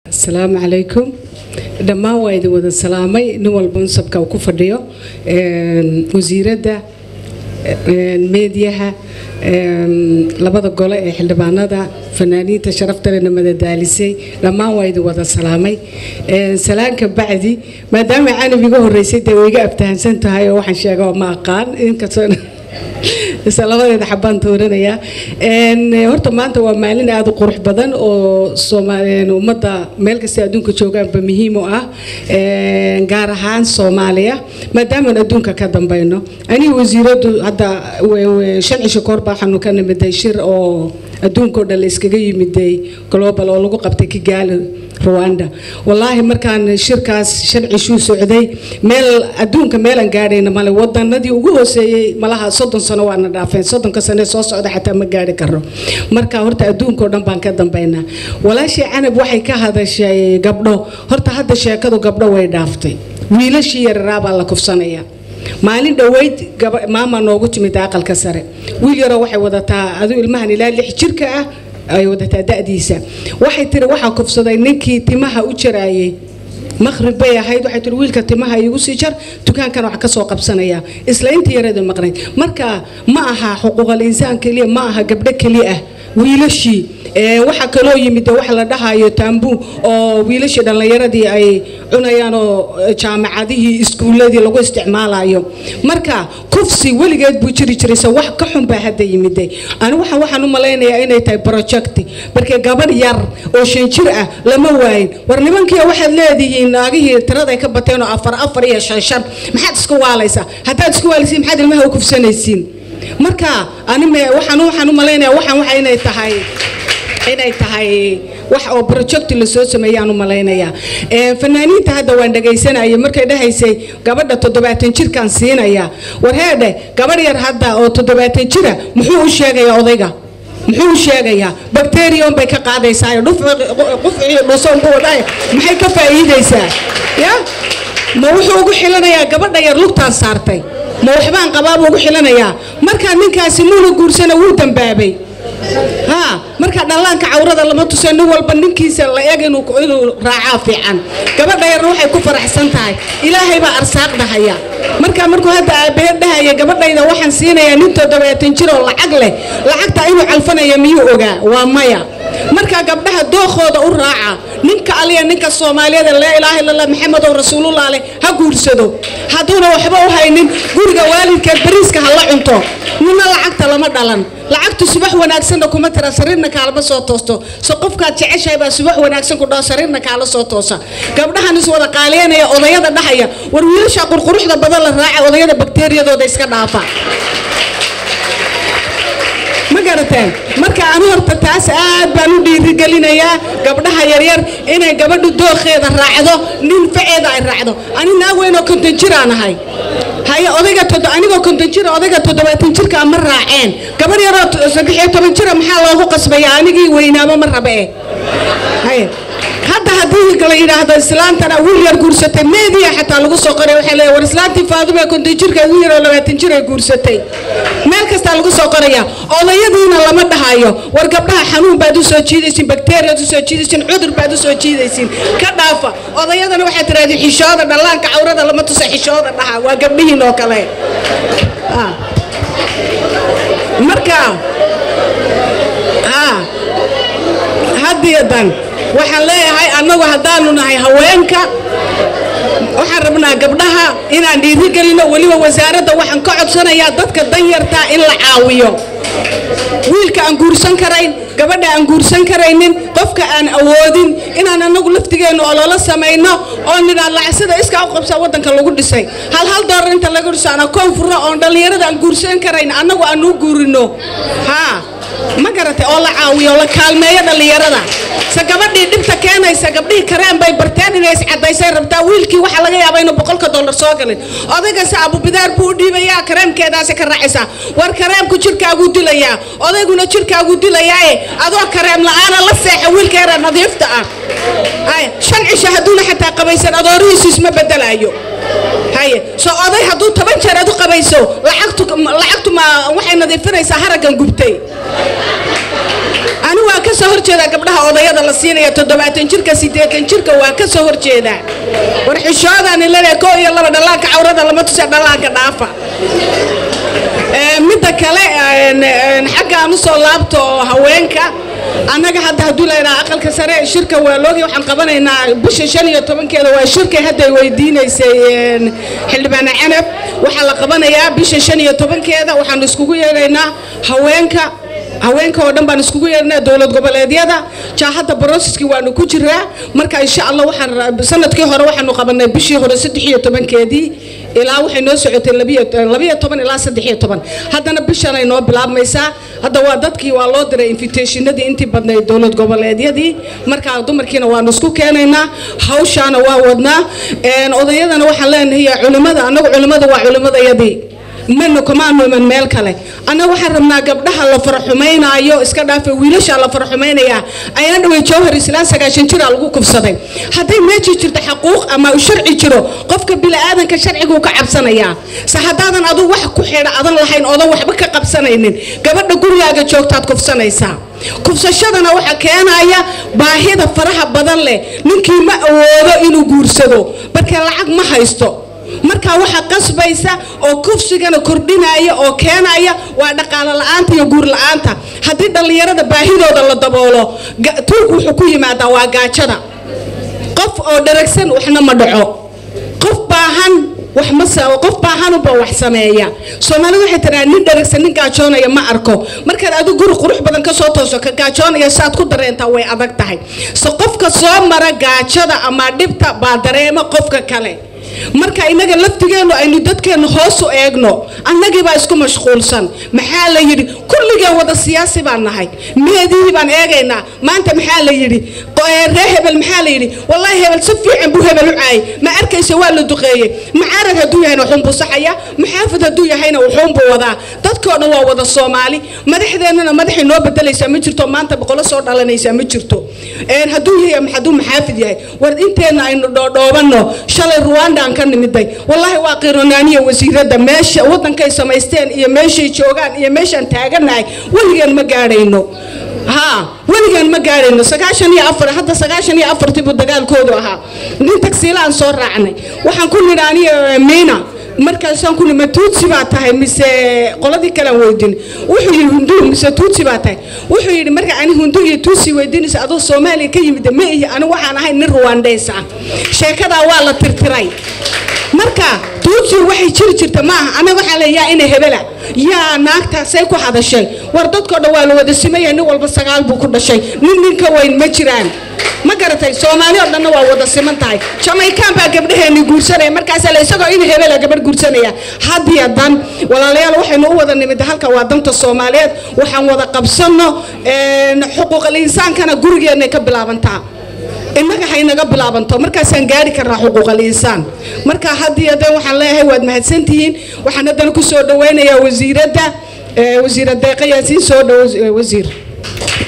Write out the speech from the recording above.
asalaamu calaykum dhammaan waa idin wada salaamay nin walba mansabka uu ku fadhiyo wasiiradda meediyaha labada gole ee xildhibaanada fanaaniinta sharaftalena madadaalisay dhammaan waa idin wada salaamay salaanka bacdi maadaama canab iga horeysay dee way iga abtahansan tahay oo waxaan sheega ma aqaan inkastoo labadeeda xabaan tuuranayaa horta maanta waa maalin aada u qurux badan oo ummadda meel kasta adduunka joogaanba muhiim u ah gaar ahaan soomaaliya maadaamaan adduunka ka dambayno aniga wasiiradu hadda shan cisho kahor baa waxaanu ka nimiday shir oo adduunka oo dhan la iskaga yimiday global oo lagu qabtay kigaali rwanda wallaahi markaan shirkaas shan cishuu socday meel adduunka meelan gaadhayna male wadanadii ugu hooseeyey malaha soddon sano waana dhaafeen soddonka sane soo socda xataa ma gaari karo marka horta adduunka oo dhan baan ka dambaynaa walaashii canab waxay ka hadashay gabdho horta hadda sheekadu gabdho way dhaaftay wiilashii yararaa baa la kufsanaya maalin dhoweyd maama noogu timid aqalka sare wiil yaroo waxay wadataa aduu ilmahan ilaa lix jirka ah ay wadataa da'diisa waxay tiri waxaa kufsaday ninkii timaha u jaraayay maqrib bay ahayd waxay tiri wiilka timaha igu sii jar dukaankan wax ka soo qabsanaya isla inta yarada maqnayd marka ma aha xuquuqal insaan keliya ma aha gabdho keliya ah wiilashii waxaa kaloo yimid waxa la dhahayo taambu oo wiilashii dhallinyaradii ay cunayaan oo jaamacadihii iskuuladii lagu isticmaalayo marka kufsi weligeed buu jiri jirayse wax ka xun baa hadda yimiday ani waxa waxaan u malaynayaa inay tahay project markii gabadh yar oo shan jir ah lama waayin war nimankii waxaad leedihiin naagihii tiraday ka bateen oo afar afar iyo shan shan maxaad isku waalaysaa haddaad isku waalaysiin maxaad ilmaha u kufsanaysiin marka ani waxaan waxaan u malaynayaa waxaan waxa inay tahay inay tahay wax oo project la soo sameeyaan u malaynayaa fanaaniinta hadda waan dhagaysanayay markay dhahaysay gabadha toddobaatan jirkaan siinaya war heedhe gabadh yar hadda oo toddobaatan jira muxuu u sheegayaa odayga muxuu u sheegayaa bacterium bay ka qaadaysaa qufci dhusoon ku wadhay maxay ka faa'iidaysaa ya ma wuxuu ugu xilanayaa gabadha yar lugtaan saartay ma waxbaan qabaabuu ugu xilanayaa markaa ninkaasi muuna guursana wuu dambaabay ha marka dhallaanka cawrada lama tuso nin walba ninkiisa la eg inuu raacaa fiican gabadha yarna waxay ku faraxsan tahay ilaahay baa arsaaq dhahaya marka markuu hadda aabaheed dhahaya gabadhayda waxaan siinayaa nin toddobaatan jir oo lacag leh lacagta inuu calfanaya miyuu ogaa waa maya marka gabdhaha dookooda u raaca ninka aliya ninka soomaaliyeed laa ilaaha illallah maxamedow rasuulullah leh ha guursado hadduuna waxba u haynin guriga waalidkeed bariiska ha la cunto nina lacagta lama dhalan lacagtu subax wanaagsanna kuma tira sariirna kaalama soo toosto so qofkaad jeceshahay baa subax wanaagsan ku dhaho sariirna kaala soo toosa gabdhahan is wada qaaliyanaya odayada dhahaya war wiilasha qurquruxda badan la raaca odayada bakteeriyadooda iska dhaafa ma garateen marka anu horta taas aad baan u dhiirigelinayaa gabdhaha yaryar inay gabadhu dookheeda raacdo nin faceeda ay raacdo ani naag weynoo konton jiraan ahay haye odayga anigoo konton jira odayga toddobaatan jirka ma raaceen gabadh yaroo saddex iyo toban jira maxaa loogu qasbaya anigii weynaamo ma rabe eh haye hadda haddii la yidhaahdo islaantana wiil yar guursatay meediya xataa lagu soo qoray waxay leeyahay war islaantii faadume konton jirka wiil yaroo labaatan jir ay guursatay meel kastaa lagu soo qoraya odayadiina lama dhahayo war gabdhaha xanuun baad u soo jiidaysiin bakteeriyaad u soo jiidaysiin cudur baad u soo jiidaysiin ka dhaafa odayadana waxaad tirahdeen xishooda dhallaanka cawrada lama tusa xishooda dhaha waa gabdhihiin oo kale marka hadiyadan waxaan leeyahay annagu haddaanu nahay haweenka waxaan rabnaa gabdhaha inaan dhiirigelino weliba wasaaradda waxaan ka codsanayaa dadka danyartaa in la caawiyo wiilka aan guursan karayn gabadha aan guursan karaynin qofka aan awoodin inaan anagu laftigeennu ololo samayno oo nidhaan lacsida iskaa u qabsaa waddanka lagu dhisay hal hal doolar inta laga dhiso ana koon furno oon dhallinyarada aan guursan karayn annagu aan u guurino haa ma garatay oo la caawiyo oo la kaalmeeyo dhallinyarada se gabadhii dhibta keenaysa gabdhihii kareen bay barteen inay iscadaysay rabtaa wiilkii waxaa laga yaabaa inuu boqolka dollar soo galin odaygase abubidaar buu u dhiibayaa kareemkeedaasi ka raacaysaa war kareemku jirkaaguu dilayaa odayguna jirkaaguu dilayaaye adoo kareem la-aana la seexa wiilka yara nadiifta ah shan cisho hadduuna xataa qabaysan adoorihiisu isma bedelaayo haye soo oday hadduu toban jeer aad u qabayso lacagtu lacagtu ma waxay nadiifinaysaa haraggan gubtay ani waa ka soo horjeedaa gabdhaha odayada la siinaya toddobaatan jirka siddeetan jirka waa ka soo horjeedaa war xishoodaani leedahay koo iyo laba dhallaanka cawrada lama tusa dhallaanka dhaafa midda kale xaggaan usoo laabto haweenka annaga hadda hadduu laydhaha aqalka sare shirka waa loogi waxaan qabanaynaa bisha shan iyo tobankeeda waa shirkay hadday weydiinaysay xildhibaane canab waxaa la qabanayaa bisha shan iyo tobankeeda waxaan iskugu yeedhaynaa haweenka haweenka oo dhan baan iskugu yeedhnaa dowlad goboleedyada jaahadda broseskii waanu ku jiraa marka insha allah waxaan sanadkii hore waxaanu qabanay bishii hore saddex iyo tobankeedii ilaa waxay noo socotay labiyo toban ilaa saddex iyo toban haddana bishanay noo bilaabmaysaa hadda waa dadkii waa loo diray invitationadii intii badnayd dowlad goboleedyadii markaa dumarkiina waanu isku keenaynaa hawshaana waa wadnaa odayadana waxaan leenahay culimada annagu culimada waa culimadayadii mana kamaanu iman meel kale annaga waxaan rabnaa gabdhaha la faraxumaynaayo iska dhaafa wiilasha la faraxumaynayaa ayna dhawey jawhar islaan sagaashan jira lagu kufsaday hadday meeji jirto xaquuq ama u sharci jiro qofka bili-aadanka sharciguu ka cabsanayaa se haddaadan aduu wax ku xidha adan lahayn oodan waxba ka qabsanaynin gabadha gurigaaga joogtaad kufsanaysaa kufsashadana waxaa keenaya baahida faraha badan leh ninkii ma awoodo inuu guursado marka lacag ma haysto markaa waxaa qasbaysa oo kufsigana kordhinaya oo keenaya waa dhaqaalo la-aanta iyo guur la-aanta haddii dhallinyarada baahidooda la daboolo tuurku wuxuu ku yimaadaa waa gaajada qof oo dharagsan waxna ma dhaco qof baahan wax ma qof baahanuba wax sameeya soomaalidu waxay tiraa nin dharagsan nin gaajoonaya ma arko markaad adigu guri qurux badan ka soo tooso ka gaajoonaya saad ku dareentaa way adag tahay se qofka soo mara gaajada ama dhibta baa dareema qofka kale marka inaga laftigeenu aynu dadkeenu hoos u eegno annagiibaa isku mashquulsan maxaa la yidhi kulligeen wada siyaasi baan nahay meedihii baan eegaynaa maanta maxaa la yidhi ree hebel maxaa la yidhi wallaahi hebel si fiican buu hebel u caayay ma arkaysa waa la duqeeyey macaarad hadduu yahayna wuxuunbuu saxaya maxaafid hadduu yahayna wuxuunbuu wadaa dadkoo dhan waa wada soomaali madaxdeennana madaxay noo bedelaysaa ma jirto maanta boqolo soo dhalanaysaa ma jirto hadduu yahay hadduu maxaafid yahay war inteenna aynu dhoodhoobanno shalay ruwanda ka nimiday wallaahi waa qironaaniya wasiirada meesha wadankay samaysteen iyo meeshay joogaan iyo meeshaan taaganahay weligeen ma gaadhayno ha weligaan ma gaadhayno sagaashan iyo afar hadda sagaashan iyo afartiibuu dagaalkoodu ahaa nin tagsiilaan soo raacnay waxaan ku nidhi aniga miina markaasaan ku ma tuutsi baa tahay mise qoladii kalean weydin wuxuu yidhi hundu mise tuutsi baa tahay wuxuu yidhi marka ani hundu iyo tuutsi weydiinaysa adoo soomaaliya ka yimid ma ihi ani waxaan ahay nin ruwandeys ah sheekadaa waa la tirtiray marka tuutsi waxay jiri jirta maaha anaga waxaa le yaa ina hebela yaa naagtaasay ku hadashay war dadkoo dhan waa la wada simaya nin walba sagaal buu ku dhashay nin ninka weyn ma jiraan ma garatay soomaali oo dhanna waa wada siman tahay jamaykaan baa gabdhaheeni guursanaya markaasaa la isagoo in hebela gabadh guursanaya hadiya dan walaalayaal waxaynu u wada nimid halka waa danta soomaaliyeed waxaan wada qabsano xuquuqal insaankana gurigeenay ka bilaabantaa innaga haynaga bilaabanto markaasaan gaari karnaa xuquuqal insaan marka hadiya dan waxaan leeyahay waad mahadsantihiin waxaan haddana kusoo dhaweynayaa wasiiradda wasiira deeqa yaasiin soo dhow wasiir